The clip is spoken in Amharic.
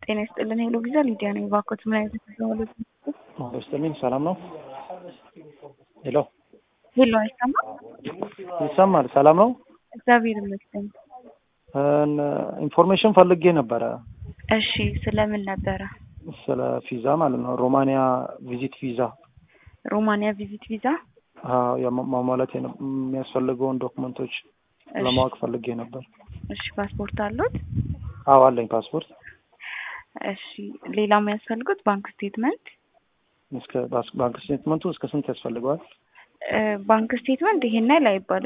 ጤና ይስጥልን። ሄሎ ቪዛ ሊዲያ ነኝ። እባክዎት ምን አይነት ተዘዋወሉ? ይስጥልኝ። ሰላም ነው? ሄሎ ሄሎ፣ አይሰማም? ይሰማል። ሰላም ነው? እግዚአብሔር ይመስገን። ኢንፎርሜሽን ፈልጌ ነበረ እሺ፣ ስለምን ነበረ? ስለ ቪዛ ማለት ነው። ሮማንያ ቪዚት ቪዛ ሮማንያ ቪዚት ቪዛ። አዎ፣ የማ- ማሟላት የነ- የሚያስፈልገውን ዶክመንቶች እሺ፣ ለማወቅ ፈልጌ ነበር። እሺ። ፓስፖርት አሉት? አዎ አለኝ ፓስፖርት። እሺ። ሌላ የሚያስፈልጉት ባንክ ስቴትመንት። እስከ ባስ- ባንክ ስቴትመንቱ እስከ ስንት ያስፈልገዋል? እ፣ ባንክ ስቴትመንት ይሄን ያህል አይባልም።